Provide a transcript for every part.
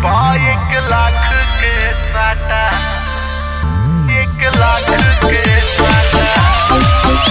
बा एक लाख के साटा एक लाख के साटा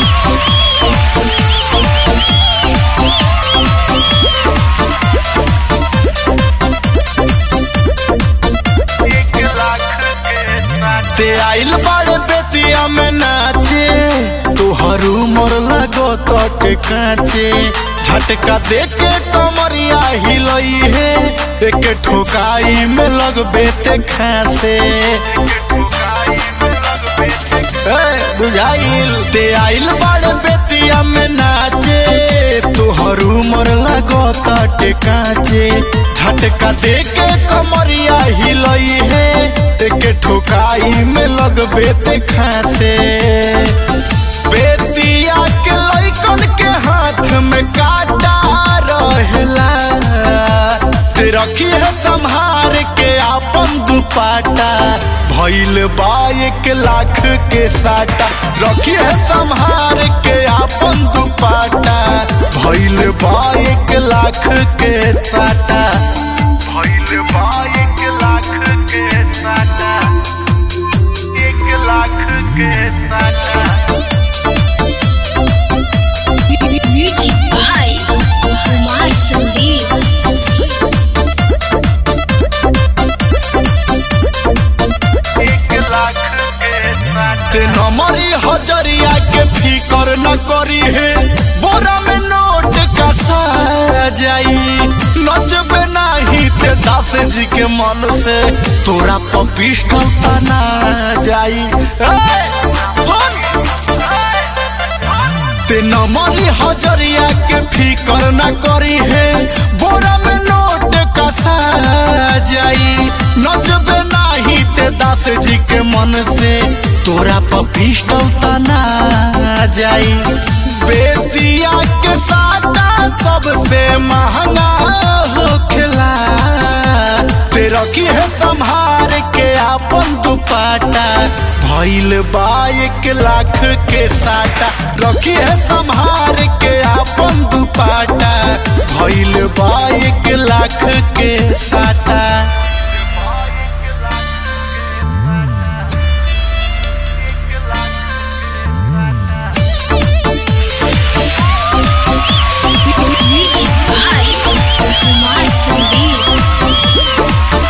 एक लाख के साटा ते आइल बाड़े बेतिया में नाचे तोहर उमर लगो तक काचे झटका दे के कमरिया हिलई है एक ठोकाई में लगबे ते खासे ठोकाई में लगबे ए, बुझाइल ते आइल बाड़े बेतिया में नाचे तोहर उमर लगो तट काचे झटका दे के कमरिया हिलई है एक ठोकाई में लगबे ते खासे बेतिया के लइकन के हाथ में काटा रहेला ते रखी है संहार के आपन दुपाटा भइल बा एक लाख के साटा रखी है संहार के आपन दुपाटा भइल बा एक लाख के साटा भइल बा एक लाख के साटा एक लाख के साटा Music by Kumar Sandeep. एक लाख के साटा ते नमरी हजरिया के फिकर न करी है बोरा में नोट का सा जाई नचबे नाही ते दास जी के मन से तोरा पर पिस्टल तना जाई ए, सुन! ते नमरी हजरिया के फिकर न करी है बोरा में नोट का सा जाई नचबे नाही ते दास जी के मन से तोरा पर पिस्टल तना जाई बेतिया के साटा सबसे महंगा होखेला ते रखी है संहार के आपन दुपाटा भइल बा एक लाख के साटा रखी है संहार के आपन दुपाटा भइल बा एक लाख के साटा Music by Kumar Sandeep.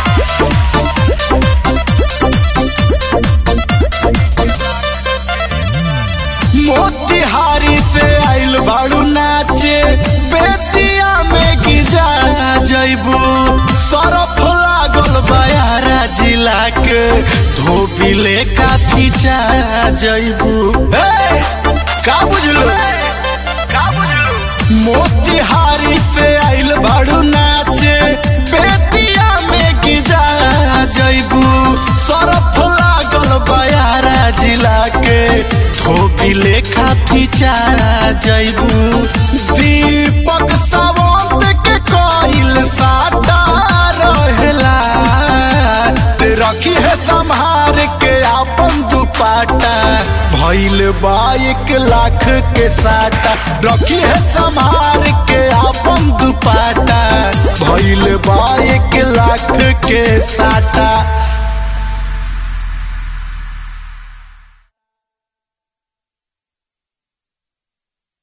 Motihari से आइल बाड़ू नाचे बेतिया में गिजा जैबू सरफ लागल बयारा जिला के धोबी ले काफी चा जैबू ए, का बुझलो का बुझलू मोतिहारी से आइल बाड़ू नाचे बेतिया में गिजा जैबू सरफ लागल बयारा जिला के धोबी लेखा फीचा जैबू दीपक सावंत के कोइल साटा रहेला ते रखी है संहार के आपन दुपाटा भइल बा एक लाख के साटा रखी है संहार के आपन दुपाटा भइल बा एक लाख के साटा